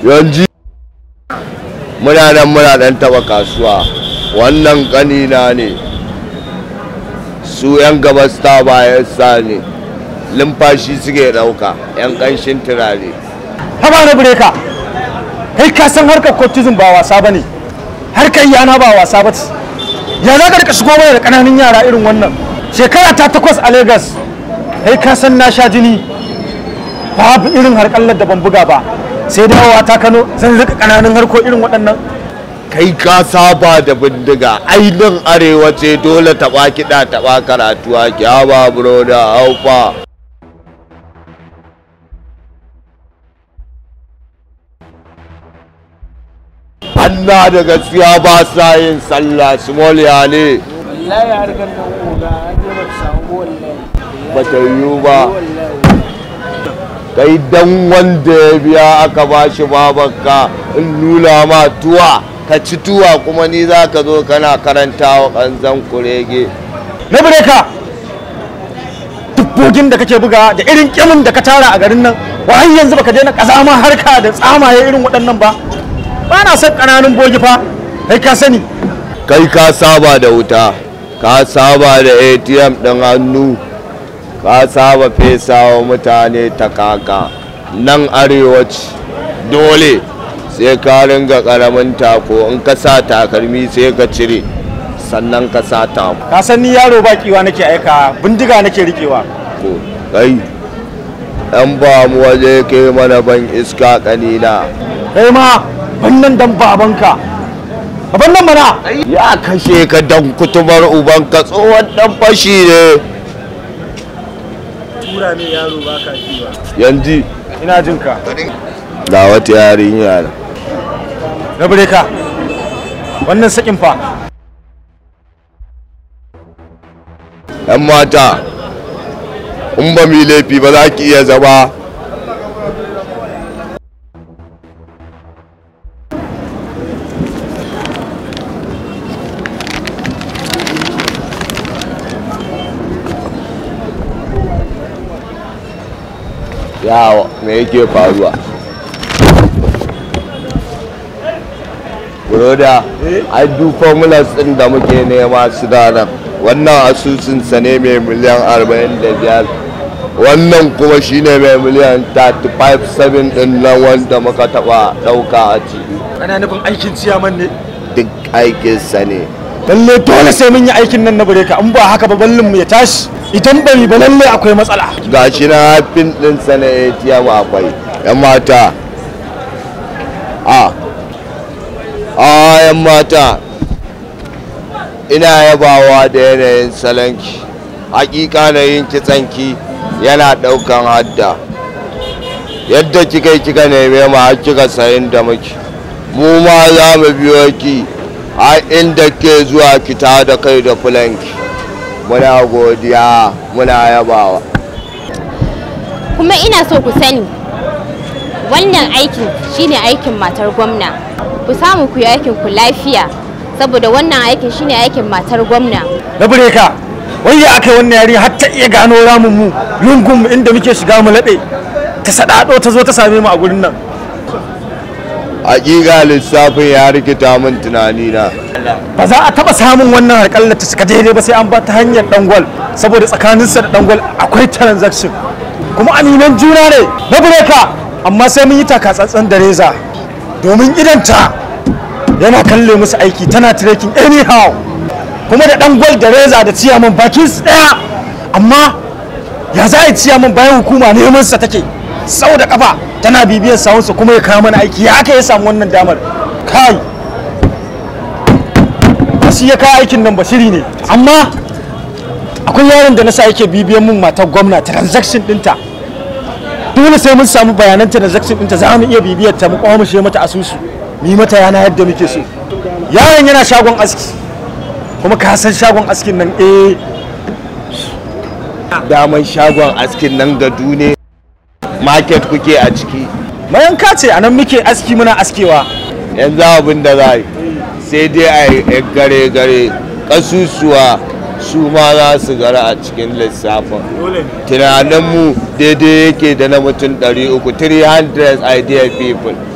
yanzu muna nan muna dan taba kasuwa wannan kanina ne su 'yan gabas ta bayan sa ne lumfashi suke dauka 'yan kanshin turare haba na bureka kai ka san harkar kotizm ba wasa ba ne harkar yana ba wasa ba ce ya za ka rika shigo mana da ƙananan yara irin wannan shekara ta takwas a Legas. kai ka san na sha jini babu irin harkallar da ban buga ba sai dawowa ta kano zan rika ƙananan harko irin waɗannan kai ka saba da bindiga ainihin arewa ce dole taba kiɗa taba karatu a kyaba bro da haufa Allah da gaskiya ba sa yin sallah small ya ne wallahi harkar nan oga an je ba ta samu wallahi ba ta yiwu ba kai dan wanda ya biya aka ba shi babanka in nuna ma tuwa ka ci tuwa kuma ni za ka zo kana karanta wa ƙanzan kurege na bureka dubbogin da kake buga da irin kyamun da ka tara a garin nan wa har yanzu baka daina kazama harka da tsamaye irin waɗannan ba ba na son ƙananun bogi fa kai ka sani kai ka saba da wuta ka saba da atm ɗin hannu ka saba fesa wa mutane ta kaka nan arewaci dole sai ka ringa ƙaramin tako in ka sa takalmi sai ka cire sannan ka sa tako ka san ni yaro ba kiwa nake aika bindiga nake rikewa kai ɗan ba mu waje ke mana ban iska ƙanina kai ma wannan dan babanka baban nan mana ya kashe ka dan kutumar ubanka tsohon ɗan fashi ne tura ne yaro ba ka kiwa yanzu ina jin ka ga wata yarinya na na bureka wannan sakin fa 'yan mata in ba mu laifi ba za ki iya zama yawa me yake faruwa Broda, ai duk formulas ɗin da muke nema su da nan. Wannan asusunsa ne mai miliyan 45. Wannan kuma shine mai miliyan 35 ɗin nan wanda muka taɓa ɗauka a ciki. kana nufin aikin ciyaman ne Duk aikinsa ne. lalle dole sai mun yi aikin nan na bureka in ba haka ba ballin mu ya tashi idan bari ba lalle akwai matsala Ga shi na hafin ɗinsa na ATM akwai. 'Yan mata. A. A 'yan mata. ina yabawa da yanayin salonki hakika na yin kitsanki yana daukan hadda yadda kika kika neme mu har kika sayin da muke mu ma za mu biyo ki a inda ke zuwa ki ta da kai da fulanki muna godiya muna yabawa kuma ina so ku sani wannan aikin shine aikin matar gwamna ku samu ku yi aikin ku lafiya saboda wannan aikin shine aikin matar gwamna na bureka wai ya aka wannan yari har ta iya gano ramin mu lungun mu inda muke shiga mu laɗe ta sadado ta zo ta same mu a gurin nan hakika lissafin ya rikita min tunani na ba za a taba samun wannan harƙallar ta cika daidai ba sai an ba ta hanyar dangwal saboda tsakaninsa da dangwal akwai transaction kuma aminan juna ne na bureka amma sai mun yi takatsantsan da reza domin idanta yana kalle musu aiki tana trekking anyhow kuma da dangwal da reza da ciyaman bakin su daya amma ya za a yi ciyaman bayan hukuma neman sa take sau da kafa tana bibiyar sawunsa kuma ya kawo mana aiki ya aka ya samu wannan damar kai shi ya kawo aikin nan basiri ne amma akwai yaron da na sa yake bibiyan mun matar gwamna transaction dinta dole sai mun samu bayanan transaction dinta za mu iya bibiyar ta mu kwamushe mata asusu mu yi mata yana yadda muke so yaron yana shagon aski kuma ka san shagon askin nan eh daman shagon askin nan gadu ne market kuke a ciki mayanka ce a nan muke aski muna askewa yanzu abin da za yi sai dai a yi gare gare ƙasusuwa su ma za su gara a cikin lissafin tunaninmu daidai yake da na mutum 300 300 idea people